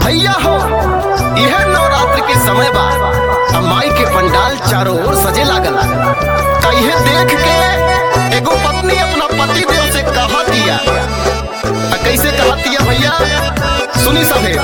भैया हो यह नवरात्र के समय बा आ माई के पंडाल चारों ओर सजे लागल त इहे देख के एगो पत्नी अपना पति देव से कहा दिया आ कैसे कहा दिया भैया सुनी सभे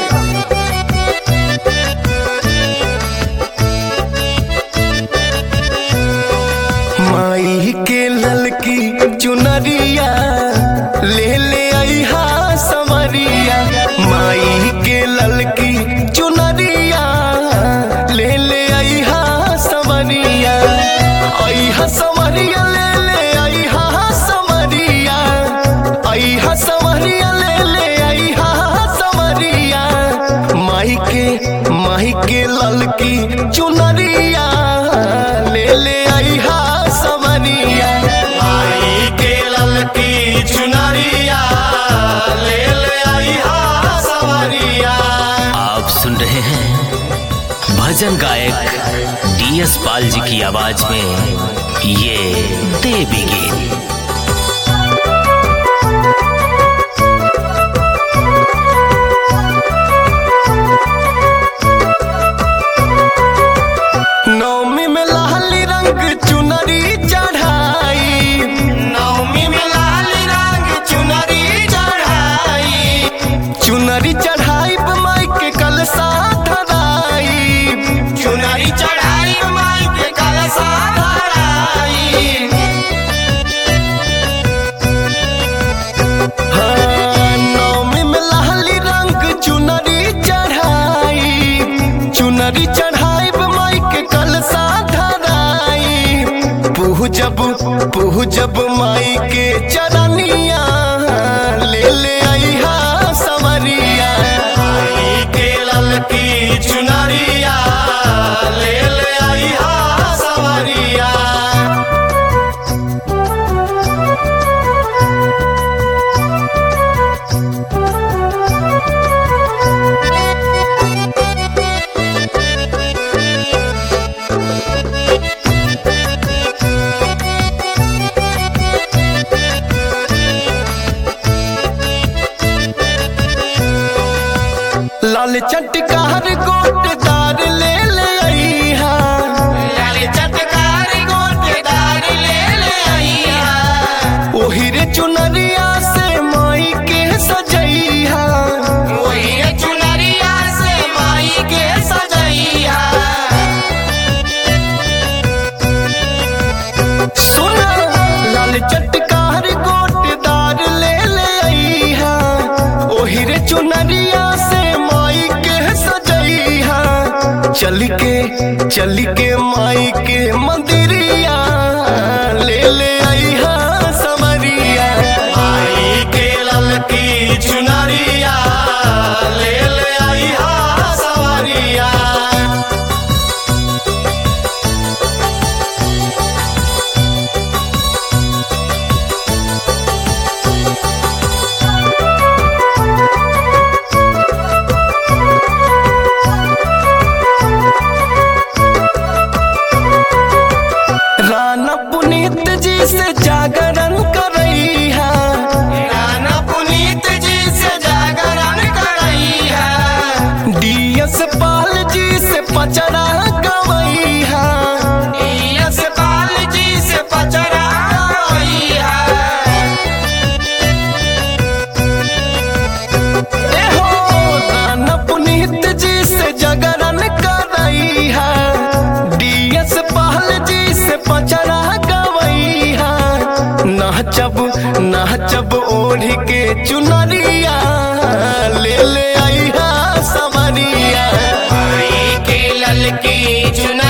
माई के ललकी चुनरिया ले ले अहा समरिया माई के ललकी चुनरिया ले ले अहा समरिया अहा समरिया ले ले अहा समरिया अहा समरिया ले ले अहा समरिया माई के माई के ललकी चुनरिया ले ले अहा समरिया माई के ललकी चुनरिया ले ले अइहा सवरिया आप सुन रहे हैं भजन गायक डीएस पाल जी की आवाज में ये देवी गीत नवमी में लाली रंग चुनरी चढ़ाई नवमी में लाल रंग चुनरी चढ़ाई चुनरी चढ़ाई माई के कलसा धराई चुनरी चढ़ाई माई के कलसा धराई हाँ, नवमी में लाली रंग चुनरी चढ़ाई चुनरी चढ़ाई माई के कलसा धराई पुह जब पुह जब माई के चरनिया ले ले अहा समरिया माई के ललकी चुनरिया ले ले अइहा सवरिया लाल चटकार गोटदार ले ले अहा लाल चटकार गोटेदार ले ले अइहा ओही रे चुनरिया से माई के सजैहा वही चुनरिया से माई के सजैया सुन लाल चटकार गोटदार ले ले अहा ओही रे चुनरिया से माई के सजैहा चल के चल के माई के मंदिरिया ले ले अहा समरिया माई के ललकी चुनरिया ले ले अइहा सवरिया राना पुनीत जी से जागरण करैहा राना पुनीत जी से जागरण करैहा डीएस पाल जी से पचरा गवैहा यस पाल जी से पचरा गवैहा ए हो राना पुनीत जी से जागरण करैहा डीएस पाल जी से पचरा गवैहा नाचब नाचब ओढ़ के चुनरिया ले ले अइहा समरिया माई के ललकी चुनरिया